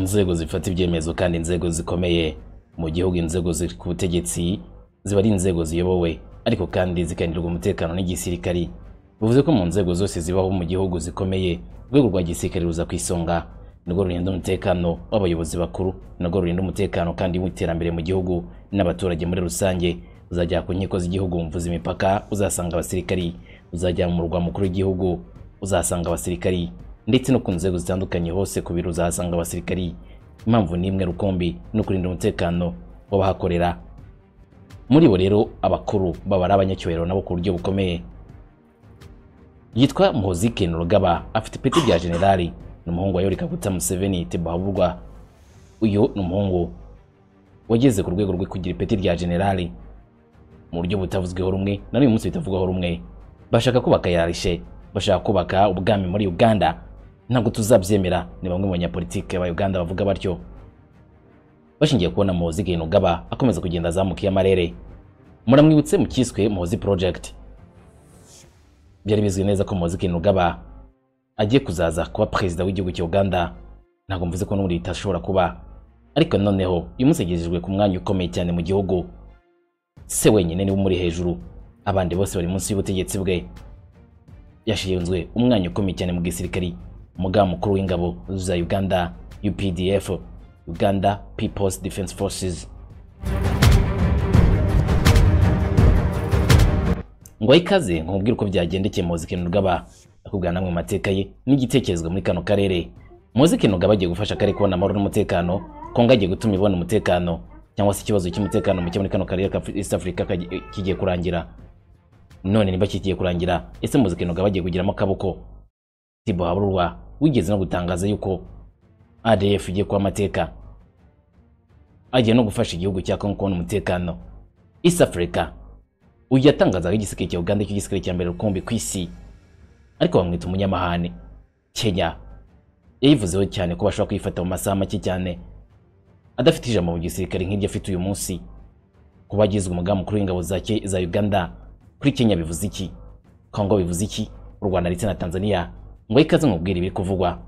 nzego zifata ibyemezo kandi inzego zikomeye mu gihugu inzego ziri ku butegetsi ziba ari inzego ziyobowe ariko kandi zikarindirwa umutekano n'igisirikari bivuze ko mu nzego zose zibaho mu gihugu zikomeye urwego rwa gisirikare ruza ku isonga nirwo rurinda umutekano w'abayobozi bakuru nirwo rurinda umutekano kandi w'iterambere mu gihugu n'abaturage muri rusange uzajya ku nkiko z'igihugu mvuza imipaka uzasanga abasirikari uzajya mu murwa mukuru w'igihugu uzasanga abasirikari ndetse no ku nzego zitandukanye hose ku biro uzahasanga abasirikari impamvu ni imwe rukumbi ni ukurinda umutekano w'abahakorera muri bo rero abakuru baba ari abanyacyubahiro nabo ku buryo bukomeye yitwa muhozi kenu rugaba afite ipeti rya generali ni umuhungu wa yori kaguta museveni tebahaburwa uyu ni umuhungu wageze ku rwego rwo kugira ipeti rya generali mu buryo butavuzweho rumwe na n'uyu munsi bitavugwaho rumwe bashaka kubaka yarishe bashaka kubaka ubwami muri uganda ntabwo tuzabyemera ni bamwe mu banyapolitike ba uganda bavuga batyo bashingiye kubona muhozi kenu rugaba akomeza kugenda azamuka iyo amarere muramwibutse mu cyiswe muhozi project byari bizwi neza ko Muhoozi Kainerugaba agiye kuzaza kuba perezida w'igihugu cya Uganda ntabwo mvuze ko n'ubu ashobora kuba ariko noneho uyu munsi yagejejwe ku mwanya ukomeye cyane mu gihugu se wenyine niwe umuri hejuru abandi bose bari munsi y'ubutegetsi bwe yashinzwe umwanya ukomeye cyane mu gisirikari umugaba mukuru w'ingabo za Uganda UPDF Uganda People's Defense Forces ngo ikaze nkubwire uko byagendekeye Muhoozi Kainerugaba akubwira namwe mu mateka ye n'igitekerezo muri kano karere Muhoozi Kainerugaba agiye gufasha akarere kubona amahoro n'umutekano Kongo agiye gutuma ibona umutekano cyangwa se ikibazo cy'umutekano muke muri kano karere ka East Africa kigiye kurangira none niba kigiye kurangira ese Muhoozi Kainerugaba agiye kugiramo akaboko Tibo Haburwa wigeze no gutangaza yuko ADF igiye kuba amateka agiye no gufasha igihugu cya Kongo kubona umutekano East Africa uyu yatangazaga igisirikare cya Uganda cy'igisirikare cya mbere rukumbi ku isi ariko bamwita umunyamahane Kenya yayivuzeho cyane ko bashobora kuyifata mu masaha make cyane adafite ijambo mu gisirikare nk'iryo afite uyu munsi kuba agizwe umugaba mukuru w'ingabo za, za Uganda kuri Kenya bivuze iki Kongo bivuze iki u Rwanda ndetse na Tanzania ngo ikaze nkubwire ibiri kuvugwa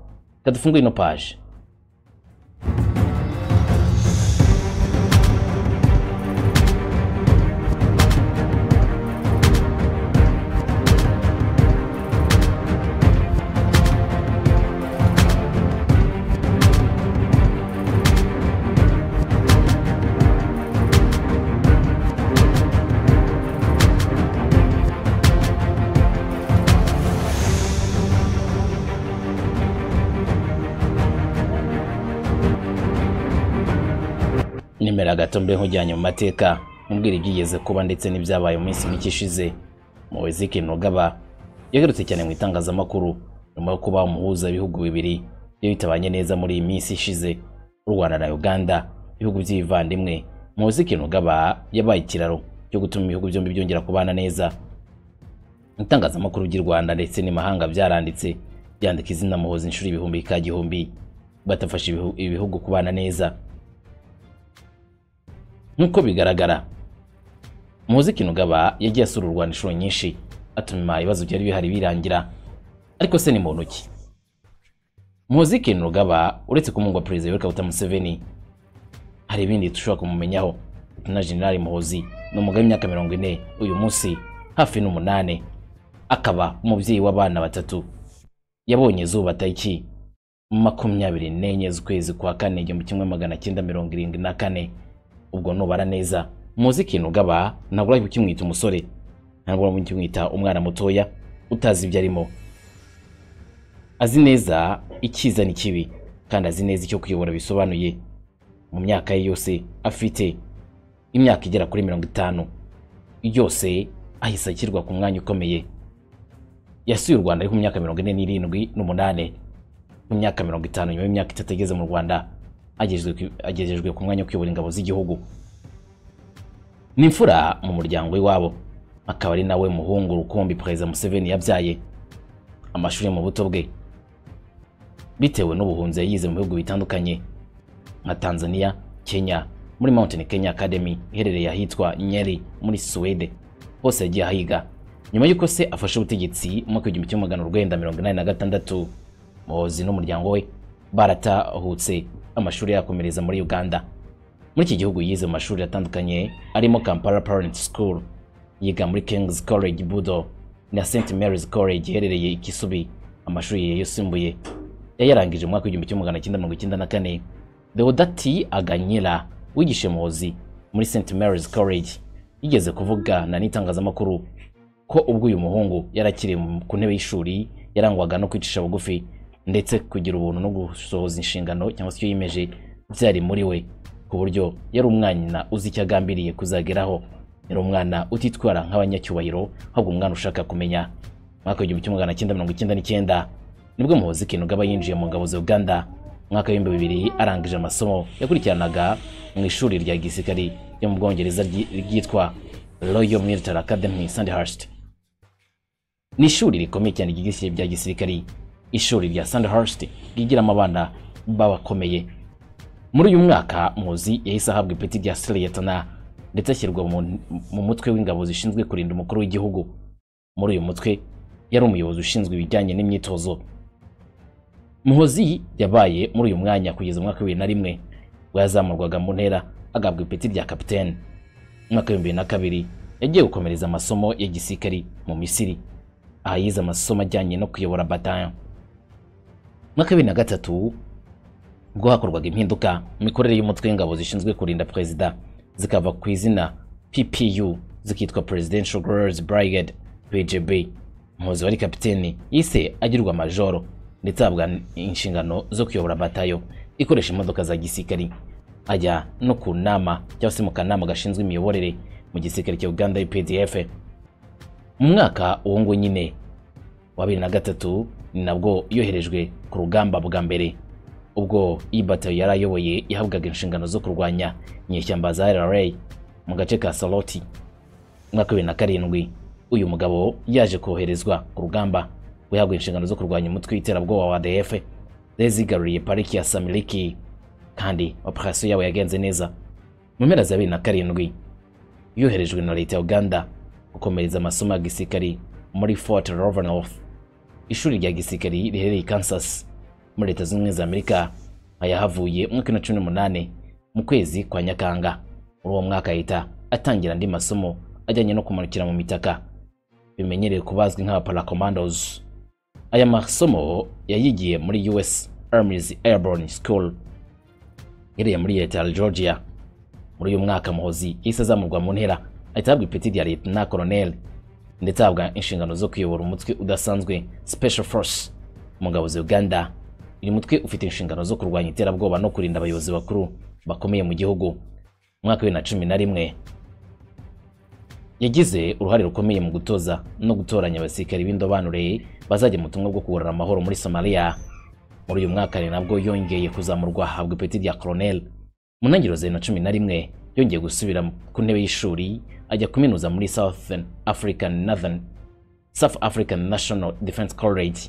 kadufungure ino page nemera gato mbe nkujyanye mu mateka nkubwira ibyigeze kuba ndetse n'ibyabaye mu minsi mike ishize Muhoozi Kainerugaba yagarutse cyane mu itangazamakuru nyuma yo kuba umuhuza w'ibihugu bibiri iyo bitabanye neza muri iyi minsi ishize u Rwanda na Uganda ibihugu by'ibivandimwe Muhoozi Kainerugaba yabaye ikiraro cyo gutuma ibihugu byombi byongera kubana neza itangazamakuru ry'u Rwanda ndetse n'imahanga byaranditse byandika izina Muhoozi inshuro ibihumbi ikagihumbi batafasha ibihugu kubana neza nk'uko bigaragara Muhoozi Kainerugaba yagiye asura u Rwanda inshuro nyinshi atuma ibibazo byari bihari birangira ariko se ni muntu ki Muhoozi Kainerugaba uretse kumungwa perezida Yoweri Kaguta Museveni hari ibindi dushobora kumumenyaho na General Muhoozi ni umugabo w'imyaka mirongo ine uyu munsi hafi n'umunane akaba umubyeyi w'abana batatu yabonye izuba tariki makumyabiri n'enye z'ukwezi kwa kane igihumbi kimwe magana cyenda mirongo irindwi na kane ubwo nubara neza muzi Kainerugaba ntabwo uri kukimwita umusore ntabwo uri kukimwita umwana mutoya utazi ibyo arimo azi neza icyiza n'ikibi kandi azi neza icyo kuyobora bisobanuye mu myaka ye yose afite imyaka igera kuri mirongo itanu yose ahise ashyirwa ku mwanya ukomeye yasuye u Rwanda ari ku myaka mirongo ine n'irindwi n'umunane mu myaka mirongo itanu nyuma y'imyaka itatu ageze mu Rwanda agejejwe ku mwanya wo kuyobora ingabo z'igihugu ni imfura mu muryango w'iwabo akaba ari nawe muhungu rukumbi perezida museveni yabyaye amashuri mu buto bwe bitewe n'ubuhunzi yayize mu bihugu bitandukanye nka tanzania kenya muri mountain kenya academy iherereye ahitwa nyeri muri suwede hose yagiye ahiga nyuma y'uko se afashe ubutegetsi mu mwaka w'igihumbi kimwe magana urwenda mirongo inani na gatandatu muhozi n'umuryango we baratahutse amashuri yakomereza muri uganda muri iki gihugu yize mu mashuri atandukanye arimo kampala parent school yiga muri kings college budo na st mary's college iherereye i kisubi amashuri ye yisumbuye yayarangije mu mwaka w'igihumbi kimwe magana cyenda mirongo icyenda na kane deodati aganyira wigishe muhozi muri st mary's college yigeze kuvugana n'itangazamakuru ko ubwo uyu muhungu yarakiri ku ntebe y'ishuri yarangwaga no kwicisha bugufi ndetse kugira ubuntu no gusohoza inshingano cyangwa se icyo yiyemeje byari muri we ku buryo yari umwana uzi icyo agambiriye kuzageraho yari umwana utitwara nk'abanyacyubahiro ahubwo umwana ushaka kumenya mwaka w'igihumbi kimwe magana cyenda mirongo icyenda n'icyenda nibwo muhozi kinugaba yinjiye mu ngabo za uganda umwaka w'ibihumbi bibiri arangije amasomo yakurikiranaga mu ishuri rya gisirikari ryo mu bwongereza ryi- ryitwa royal military academy sandhurst ni ishuri rikomeye cyane ryigisha bya gisirikari ishuri rya sandhurst ryigiramo abana b'abakomeye muri uyu mwaka muzi yahise ahabwa ipeti rya siriyetana ndetse ashyirwa mu- mu mutwe w'ingabo zishinzwe kurinda umukuru w'igihugu muri uyu mutwe yari umuyobozi ushinzwe ibijyanye n'imyitozo muhozi yabaye muri uyu mwanya kugeza mu mwaka wa bibiri na rimwe ubwo yazamurwaga mu ntera agahabwa ipeti rya kapitene mu mwaka w'ibihumbi bibiri na kabiri yagiye gukomereza amasomo ya gisirikari mu misiri aha yize amasomo ajyanye no kuyobora batayo mu mwaka wa bibiri na gatatu ubwo hakorwaga impinduka mu mikorere y'umutwe w'ingabo zishinzwe kurinda perezida zikava ku izina PPU zikitwa Presidential Guerrillas Brigade PGB umuhozi wari kapiteni yise agirwa majoro ndetse ahabwa inshingano zo kuyobora batayo ikoresha imodoka za gisirikari ajya no ku nama cyangwa se mu kanama gashinzwe imiyoborere mu gisirikare cya Uganda UPDF mu mwaka uwo nguwo nyine wa bibiri na gatatu ni nabwo yoherejwe ku rugamba bwa mbere ubwo iyi batayo yari ayoboye yahabwaga inshingano zo kurwanya inyeshyamba za rra mu gace ka saloti mu mwaka wa bibiri na karindwi uyu mugabo yaje koherezwa ku rugamba we yahabwa inshingano zo kurwanya umutwe w'iterabwoba wa adf zari zigaruriye pariki ya samiliki kandi operasiyo yabo yagenze neza mu mpera za bibiri na karindwi yoherejwe na leta ya uganda gukomereza amasomo ya gisirikari muri fort rovanof ishuri rya gisirikari riherereye i kansas muri leta zunze ubumwe za amerika yahavuye mu mwaka wa bibiri na cumi n'umunani mu kwezi kwa nyakanga muri uwo mwaka ahita atangira andi masomo ajyanye no kumanukira mu mitaka bimenyerewe ku bazwi nk'abaparakomandos aya masomo yayigiye muri us armies airborne school iherereye muri leta ya georgia muri uyu mwaka muhozi yahise azamurwa mu ntera ahita ahabwa ipeti rya leta koloneli ndetse ahabwa inshingano zo kuyobora umutwe udasanzwe special force mu ngabo za uganda uyu mutwe ufite inshingano zo kurwanya iterabwoba no kurinda abayobozi bakuru bakomeye mu gihugu mu mwaka wa bibiri na cumi na rimwe yagize uruhare rukomeye mu gutoza no gutoranya abasirikari b'indobanure bazajya mu butumwa bwo kugarura amahoro muri somaliya muri uyu mwaka ni nabwo yongeye kuzamurwa ahabwa ipeti rya koroneli mu ntangiriro za bibiri na cumi na rimwe yongeye gusubira ku ntebe y'ishuri ajya kuminuza muri southern african northern south african national defense college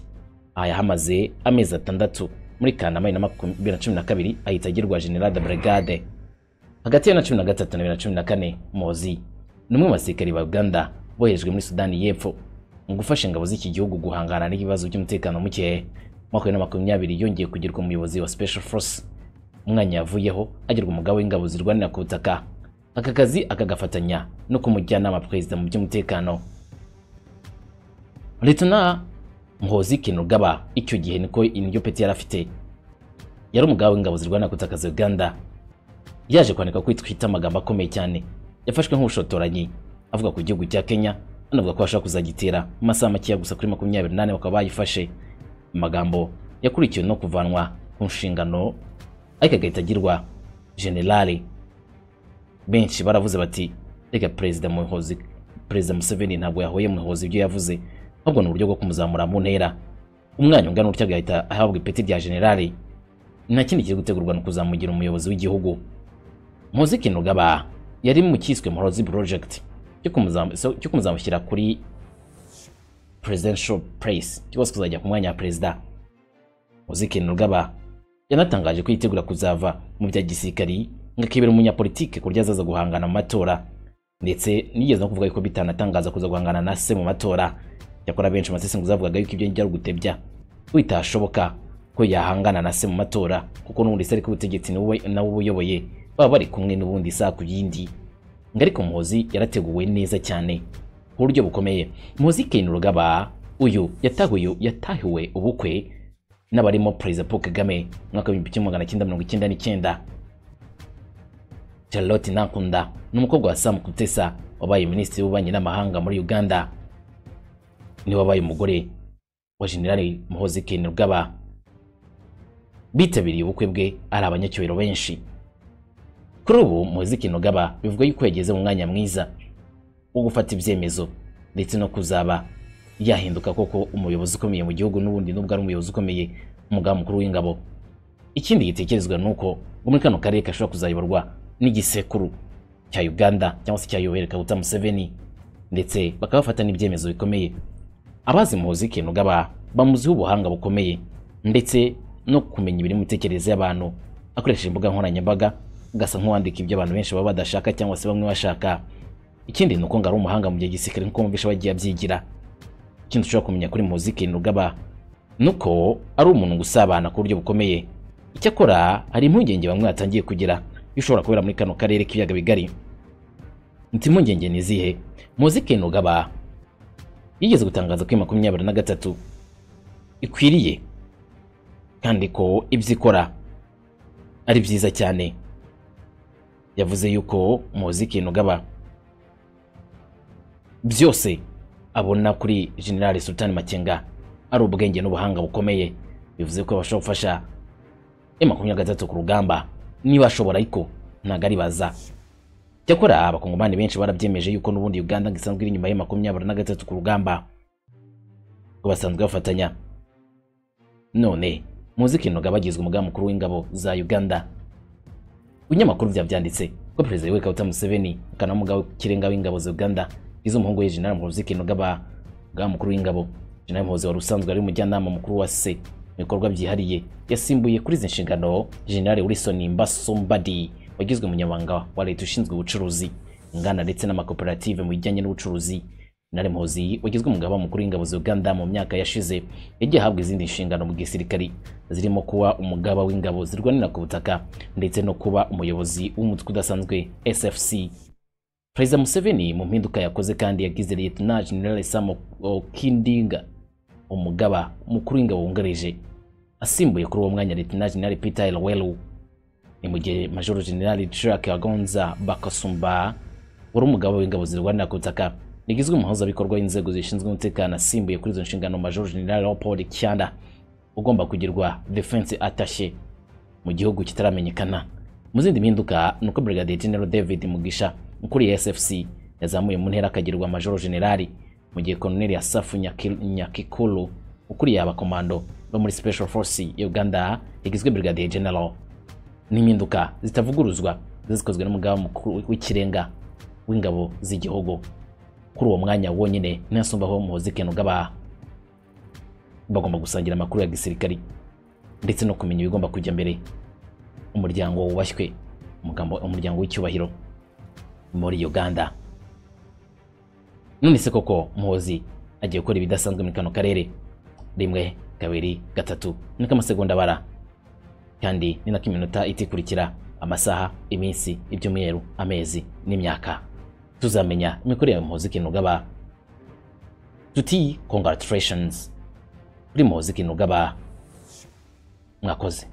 aha yahamaze amezi atandatu muri kanama bibiri na makum- bibiri na cumi na kabiri ahita agirwa general de brigade hagati ya na cumi na gatatu na bibiri na cumi na kane mozi ni umwe mu basirikari ba uganda boherejwe muri sudani y'epfo mu gufasha ingabo z'iki gihugu guhangana n'ibibazo by'umutekano muke mu mwaka wa bibiri na makumyabiri yongeye kugirwa umuyobozi wa special force umwanya yavuyeho agirwa umugabo w'ingabo zirwanira ku butaka aka kazi akagafatanya no kumujyanama perezida mu by'umutekano Lieutenant Muhozi Kinugaba icyo gihe niko iryo peti yari afite yari umugabo w'ingabo zirwana gutakaza Uganda yaje kwandika ko twita amagambo akomeye cyane yafashwe nk'ubushotoranyi avuga ku gihugu cya Kenya anavuga ko ashaka kuzagitera mu masaha makeya gusa kuri makumyabiri n'ane bakaba bayifashe amagambo yakurikiwe no kuvanwa ku nshingano ariko agahita agirwa generali benshi baravuze bati reka perezida muhozi perezida museveni ntabwo yahuye muhozi ibyo yavuze ahubwo ni uburyo bwo kumuzamura mu ntera umwanya ungana utya agahita ahabwa ipeti rya generali nta kindi kiri gutegurwa ni ukuzamugira umuyobozi w'igihugu muhozi kinugaba yari mu cyiswe muhozi project cyo kumuzamu- so- cyo kumuzamushyira kuri presidential place cyangwa se kuzajya ku mwanya wa perezida muhozi kinugaba yanatangaje ko yitegura kuzava mu bya gisirikari akibera umunyapolitike ku buryo azaza guhangana mu matora ndetse nigeze no kuvuga ko bitanatangaza kuza guhangana na se mu matora cyakora benshi amasesenguzi avugaga yuko ibyo njya ari ugutebya witashoboka ko yahangana na se mu matora kuko n'ubundi se ari ku butegetsi ni wowe- nawe ubuyoboye baba bari kumwe n'ubundi isaha ku yindi ngo ariko muhozi yarateguwe neza cyane ku buryo bukomeye muhozi ken rugaba uyu yatahuye yatahiwe ubukwe n'abarimo perezida paul kagame mu mwaka w'ibihumbi kimwe magana cyenda mirongo icyenda n'icyenda charlotte ntakunda ni umukobwa wa sam kutesa wabaye minisitiri w'ububanyi n'amahanga muri uganda ni wabaye umugore wa jenerali muhozi ken rugaba bitabiriye ubukwe bwe ari abanyacyubahiro benshi kuri ubu muhozi ken rugaba bivuga yuko yageze mu mwanya mwiza wo gufata ibyemezo ndetse no kuzaba yahinduka koko umuyobozi ukomeye mu gihugu n'ubundi n'ubwo ari umuyobozi ukomeye umugaba mukuru w'ingabo ikindi gitekerezwa ni uko ngo muri kano karere gashobora kuzayoborwa n'igisekuru cya uganda cyangwa se cya yoweri kaguta museveni ndetse bakaba bafata n'ibyemezo bikomeye abazi muhozi ken rugaba bamuziho ubuhanga bukomeye ndetse no kumenya ibiri mu mitekerereze y'abantu akoresheje imbuga nkoranyambaga agasa nk'uwandika ibyo abantu benshi baba badashaka cyangwa se bamwe bashaka ikindi ni uko ngo ari umuhanga mu gihe gisirikare nk'uko mubisha bagiye abyigira ikindi ushobora kumenya kuri muhozi ken rugaba ni uko ari umuntu ngo usabana ku buryo bukomeye icyakora hari impungenge bamwe batangiye kugira bishobora kubera muri kano karere k'ibiyaga bigari nti impungenge ni izihe muhozi ken rugaba yigeze gutangaza ko iyi makumyabiri na gatatu ikwiriye kandi ko ibyo ikora ari byiza cyane yavuze yuko muzi ikintu ugaba byose abona kuri generali sultani makenga ari ubwenge n'ubuhanga bukomeye bivuze ko bashobora gufasha e makumyabiri na gatatu ku rugamba niba ashobora ariko ntabwo aribaza cyakora abakongomani benshi barabyemeje yuko n'ubundi uganda ngo isanzwe iri inyuma ya makumyabiri na gatatu ku rugamba ngo basanzwe bafatanya none muzi ko inoga bagizwe umugaba mukuru w'ingabo za uganda ibinyamakuru byabyanditse ko perezida yoweri kaguta museveni akana n'umugaba w'ikirenga w'ingabo za uganda bize umuhungu we jenerali muhozi kainerugaba umugaba mukuru w'ingabo jenerali muhozi wari usanzwe ari umujyanama mukuru wa se mu bikorwa byihariye yasimbuye kuri izi nshingano jenerali wilson mbasombadi wagizwe umunyamabanga wa leta ushinzwe ubucuruzi inganda ndetse n'amakoperative mu bijyanye n'ubucuruzi na Remozi wagizwe umugaba mukuru w'ingabo za Uganda mu myaka yashize yagiye ahabwa izindi nshingano mu gisirikari zirimo kuba umugaba w'ingabo zirwanira ku butaka ndetse no kuba umuyobozi w'umutwe udasanzwe SFC Perezida Museveni mu mpinduka yakoze kandi yagize Lieutenant General Sam Okindinga umugaba mukuru w'ingabo wungarije asimbuye kuri uwo mwanya Lieutenant General Peter Elwelu ni mu gihe Major General Jack Agonza Bakasumba wari umugaba w'ingabo zirwanira ku butaka yagizwe umuhuzabikorwa w'inzego zishinzwe umutekano asimbuye kuri izo nshingano Major General Leopold Kyanda ugomba kugirwa defense attaché mu gihugu kitaramenyekana mu zindi mpinduka ni uko Brigadier General David Mugisha ukuriye SFC yazamuye mu ntera akagirwa Major General mu gihe Colonel Asafu Nyaki- Nyakikulu ukuriye abakomando bo muri Special Forces ya Uganda yagizwe Brigadier General n'impinduka zitavuguruzwa zikozwe n'umugaba mukuru w'ikirenga w'ingabo z'igihugu kuri uwo mwanya wonyine nasumbaho muhozi ken ugaba bagomba gusangira amakuru ya gisirikari ndetse no kumenya ibigomba kujya mbere umuryango wubashywe umugambo- umuryango w'icyubahiro muri uganda none se koko muhozi agiye gukora ibidasanzwe muri kano karere rimwe kabiri gatatu niko amasegonda abara kandi ni nako iminota itikurikira amasaha iminsi ibyumweru amezi n'imyaka tuzamenya imikorere ya muhozi kinugaba tuti congratulations kuri muhozi kinugaba mwakoze